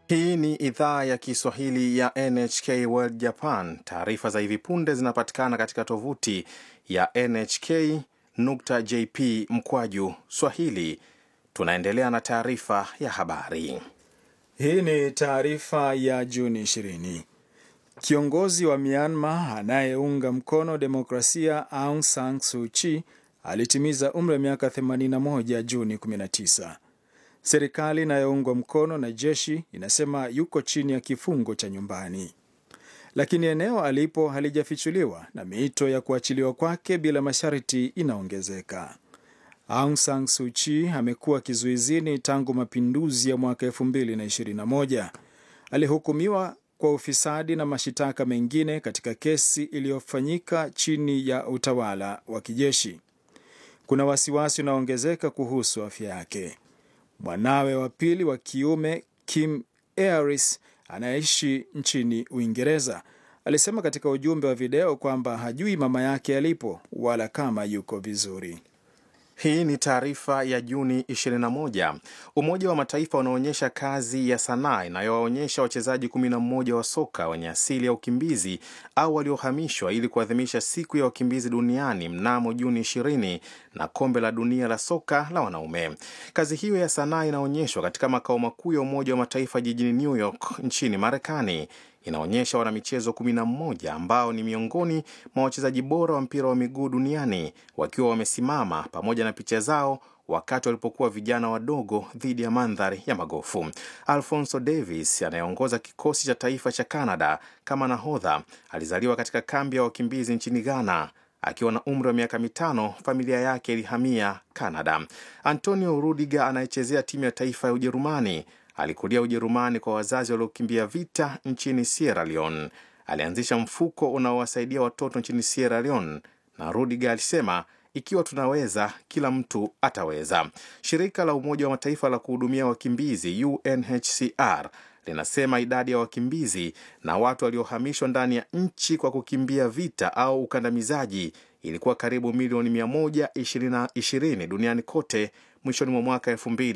Hii ni idhaa ya Kiswahili ya NHK World Japan. Taarifa za hivi punde zinapatikana katika tovuti ya nhk.jp mkwaju swahili. Tunaendelea na taarifa ya habari. Hii ni taarifa ya Juni 20. Kiongozi wa Myanmar anayeunga mkono demokrasia Aung San Suu Kyi alitimiza umri wa miaka 81 Juni 19. Serikali inayoungwa mkono na jeshi inasema yuko chini ya kifungo cha nyumbani, lakini eneo alipo halijafichuliwa na miito ya kuachiliwa kwake bila masharti inaongezeka. Aung San Suu Kyi amekuwa kizuizini tangu mapinduzi ya mwaka 2021. Alihukumiwa kwa ufisadi na mashitaka mengine katika kesi iliyofanyika chini ya utawala wa kijeshi. Kuna wasiwasi unaoongezeka kuhusu afya yake. Mwanawe wa pili wa kiume Kim Aris anayeishi nchini Uingereza alisema katika ujumbe wa video kwamba hajui mama yake alipo wala kama yuko vizuri. Hii ni taarifa ya Juni 21. Umoja wa Mataifa unaonyesha kazi ya sanaa inayowaonyesha wachezaji 11 wa soka wenye asili ya ukimbizi au waliohamishwa ili kuadhimisha siku ya wakimbizi duniani mnamo Juni 20 na kombe la dunia la soka la wanaume. Kazi hiyo ya sanaa inaonyeshwa katika makao makuu ya Umoja wa Mataifa jijini New York nchini Marekani inaonyesha wanamichezo 11 ambao ni miongoni mwa wachezaji bora wa mpira wa miguu duniani wakiwa wamesimama pamoja na picha zao wakati walipokuwa vijana wadogo dhidi ya mandhari ya magofu. Alfonso Davis anayeongoza kikosi cha taifa cha Canada kama nahodha alizaliwa katika kambi ya wakimbizi nchini Ghana. Akiwa na umri wa miaka mitano, familia yake ilihamia Canada. Antonio Rudiger anayechezea timu ya taifa ya Ujerumani alikulia Ujerumani kwa wazazi waliokimbia vita nchini Sierra Leone. Alianzisha mfuko unaowasaidia watoto nchini Sierra Leone, na Rudiger alisema ikiwa tunaweza, kila mtu ataweza. Shirika la Umoja wa Mataifa la kuhudumia wakimbizi UNHCR linasema idadi ya wakimbizi na watu waliohamishwa ndani ya nchi kwa kukimbia vita au ukandamizaji ilikuwa karibu milioni 120 duniani kote mwishoni mwa mwaka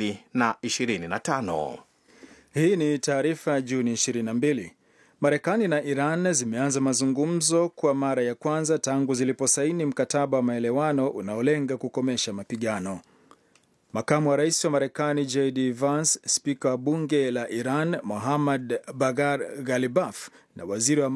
2025. Hii ni taarifa ya Juni 22. Marekani na Iran zimeanza mazungumzo kwa mara ya kwanza tangu ziliposaini mkataba wa maelewano unaolenga kukomesha mapigano. Makamu wa rais wa Marekani JD Vance, spika wa bunge la Iran Mohammad Bagar Ghalibaf na waziri wa